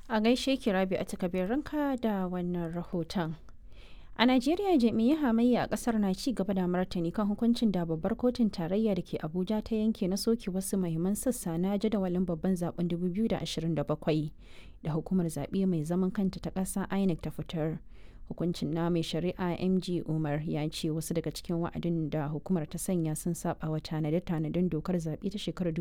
A gaishe ki Rabi a ranka da wannan rahoton. A Najeriya jami'ai hamayya a kasar na ci gaba da martani kan hukuncin da babbar kotun tarayya da ke Abuja ta yanke na soke wasu mahimman sassa na jadawalin babban zaben 2027 da hukumar zaɓe mai zaman kanta ta ƙasa INEC ta fitar. Hukuncin na mai shari'a MG Umar ya ce wasu daga cikin wa'adin da hukumar ta sanya sun saba wa tanade-tanaden dokar zaɓe ta shekarar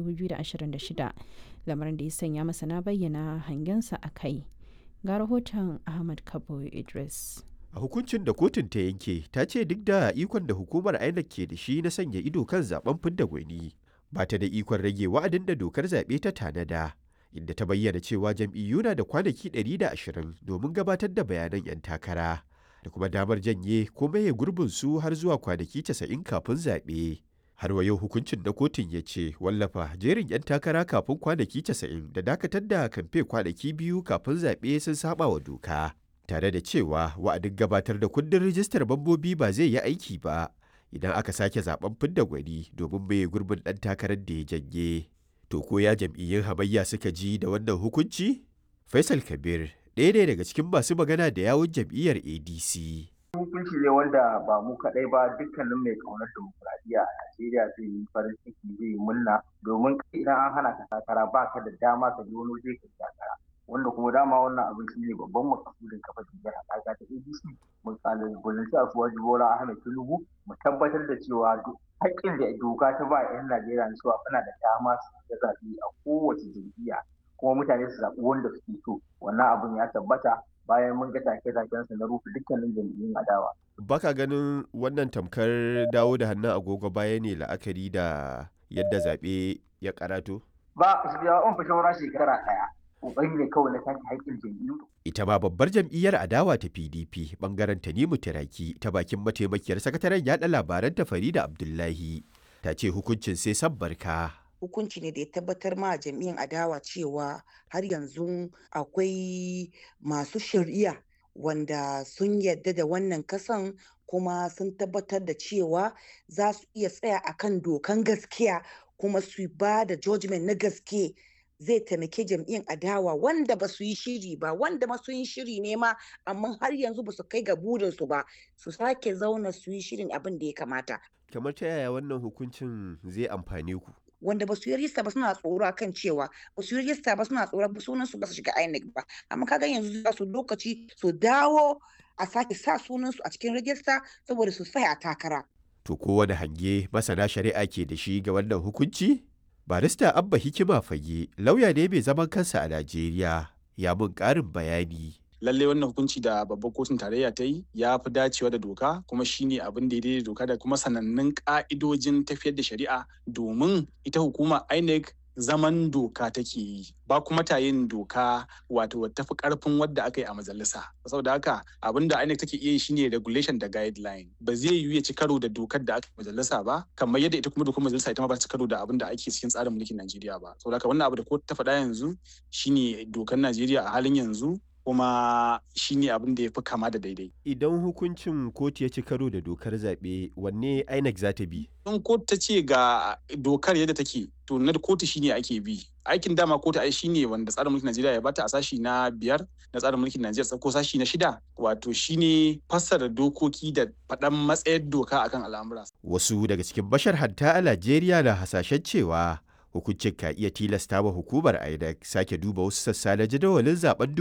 2026 lamarin da ya sanya masana bayyana hangensa a kai. Ga rahoton Ahmad Kabo Idris. a hukuncin da kotun ta yanke ta ce duk da ikon da hukumar INEC ke da shi na sanya ido kan zaben fidda gwani ba ta da ikon rage wa'adin da dokar zaɓe ta tanada inda ta bayyana cewa jam'iyyu na da kwanaki 120 domin gabatar da bayanan 'yan takara da kuma damar janye ko maye gurbin su har zuwa kwanaki 90 kafin zaɓe. har wa yau hukuncin na kotun ya ce wallafa jerin 'yan takara kafin kwanaki 90 da dakatar da kamfe kwanaki biyu kafin zaɓe sun saba wa doka tare da cewa wa'adin gabatar da kundin rijistar mambobi ba zai yi aiki ba idan aka sake zaben fidda gwani domin mai gurbin ɗan takarar da ya janye. To ko ya jam'iyyun hamayya suka ji da wannan hukunci? Faisal Kabir ɗaya ne daga cikin masu magana da yawun jam'iyyar ADC. hukunci ne wanda ba mu kaɗai ba dukkanin mai ƙaunar demokuraɗiyya a Najeriya zai yi farin ciki zai yi murna domin idan an hana ka takara ba ka da dama ka je wani waje ka takara. wanda kuma dama wannan abin shi ne babban makasudin kafa jam'iyyar haɗaka ta ADC mun kalubalanci a suwaji Bola Ahmed Tinubu mu tabbatar da cewa haƙƙin da doka ta ba 'yan Najeriya na cewa suna da dama su zaɓi a kowace jam'iyya kuma mutane su zaɓi wanda suke so wannan abin ya tabbata bayan mun ga take-taken su na rufe dukkanin jam'iyyun adawa. Baka ganin wannan tamkar dawo da hannun agogo baya ne la'akari da yadda zaɓe ya karato? Ba, ya on fi shawara shekara ɗaya. kokari ne kawai na take haƙƙin jam'iyyu. Ita ma babbar jam'iyyar adawa ta PDP bangaren Tanimu Tiraki ta bakin mataimakiyar sakataren yaɗa labaran ta Farida Abdullahi ta ce hukuncin sai sabbarka. Hukunci ne da ya tabbatar ma jam'iyyar adawa cewa har yanzu akwai masu shari'a wanda sun yadda da wannan kasan kuma sun tabbatar da cewa za su iya tsaya akan dokan gaskiya kuma su ba da judgment na gaske zai taimake jam'iyyar adawa wanda ba su yi shiri ba wanda ma su yi shiri ne ma amma har yanzu ba su kai ga burinsu ba su sake zauna su yi shirin abin da ya kamata. Kamar ta yaya wannan hukuncin zai amfane ku? Wanda ba su yi rista ba suna tsoro kan cewa ba su yi rista ba suna tsoro ba sunan su ba su shiga INEC ba amma kaga yanzu za su lokaci su dawo a sake sa sunan su a cikin rajista saboda su tsaya takara. To kowane hange masana shari'a ke da shi ga wannan hukunci? barista abba hikima fage lauya ne mai zaman kansa a najeriya ya mun karin bayani lalle wannan hukunci da babbar kotun tarayya ta yi ya fi dacewa da doka kuma shine abin da ya daidai doka da kuma sanannun ka'idojin tafiyar da shari'a domin ita hukuma inec zaman doka take yi ba kuma ta yin doka wato tafi karfin wadda aka yi a majalisa saboda haka abin da INEC take iya yi shine regulation da guideline ba zai yiwu ya ci karo da dokar da aka yi majalisa ba kamar yadda ita kuma dokar majalisa ita ma ba ta ci karo da abin da ake cikin tsarin mulkin Najeriya ba saboda haka wannan abu da kotu ta faɗa yanzu shine dokar Najeriya a halin yanzu kuma shine abin da ya fi kama da daidai. Idan hukuncin kotu ya ci karo da dokar zaɓe wanne INEC za ta bi? In kotu ta ce ga dokar yadda take to na kotu shine ake bi. Aikin dama kotu ai shine wanda tsarin mulkin Najeriya ya bata a sashi na biyar na tsarin mulkin Najeriya ko sashi na shida wato shine fassara dokoki da faɗan matsayar doka akan al'amura. Wasu daga cikin bashar hatta a Najeriya na hasashen cewa hukuncin ka iya tilasta wa hukumar INEC sake duba wasu sassa na jadawalin zaben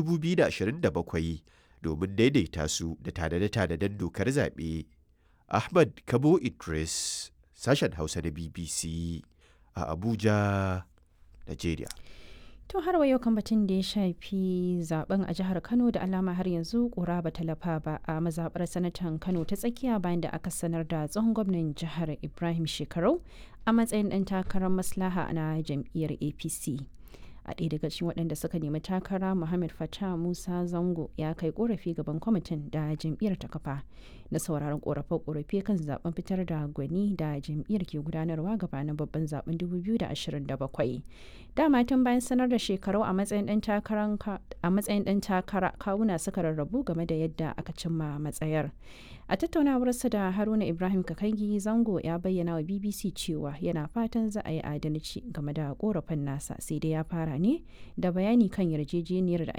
2027 domin daidaita su da tanade-tanaden dokar zaɓe. Ahmad Kabo Idris, sashen Hausa na BBC a Abuja, Najeriya. To har yau kan batun da ya shafi zaben a jihar Kano da alama har yanzu kura ba talafa ba a mazabar sanatan Kano ta tsakiya bayan da aka sanar da tsohon gwamnan jihar Ibrahim Shekarau a matsayin ɗan takarar maslaha na jam'iyyar APC. a ɗaya daga cikin waɗanda suka nemi takara muhammad fatah musa zango ya kai korafi gaban kwamitin da jam'iyyar ta kafa na sauraron korafe-korafe kan zaben fitar da gwani da jam'iyyar ke gudanarwa gabanin babban zaben 2027 dama tun bayan sanar da shekarau a matsayin ɗan takara kawuna suka rarrabu game da yadda aka cimma matsayar a tattaunawarsa da haruna ibrahim kakangi zango ya bayyana wa bbc cewa yana fatan za a yi adalci game da korafin nasa sai dai ya fara ne da bayani kan yarjejeniyar da